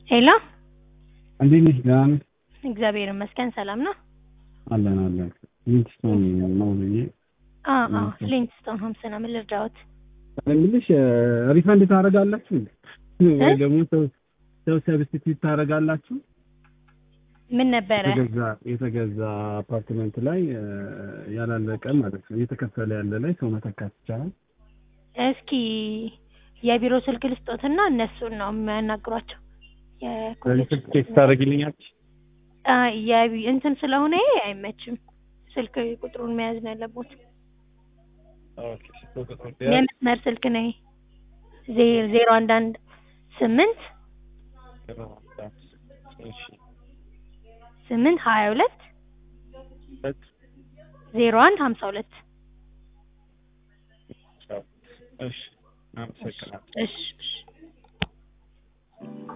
ሄሎ እንዴት ነሽ? ደህና ነሽ? እግዚአብሔር ይመስገን ሰላም ነው። አለን አለን። ሊንክስቶን ነው ብዬ አዎ አዎ ፍሊንትስቶን ሆምስ ነው። ምን ልርዳዎት? የምልሽ ሪፈንድ ታደርጋላችሁ እንዴ? ወይ ደግሞ ሰው ሰው ሰብስቲቱት ታደርጋላችሁ? ምን ነበረ? የተገዛ የተገዛ አፓርትመንት ላይ እ፣ ያላለቀ ማለት ነው እየተከፈለ ያለ ላይ ሰው መተካት ይቻላል? እስኪ የቢሮ ስልክ ልስጦትና እነሱን ነው የሚያናግሯቸው። ስለዚህ የኮሌጅ ስልክ ቴክስት ታደርጊልኛለሽ? አ የቢ እንትን ስለሆነ ይሄ አይመችም። ስልክ ቁጥሩን መያዝ ነው ያለቦት። ኦኬ ቁጥር የመስመር ስልክ ነው ይሄ። ዜ- ዜሮ አንድ አንድ ስምንት እሺ ስምንት ሀያ ሁለት ሁለት ዜሮ አንድ ሀምሳ ሁለት እሺ አመሰግናለሁ። እሺ እሺ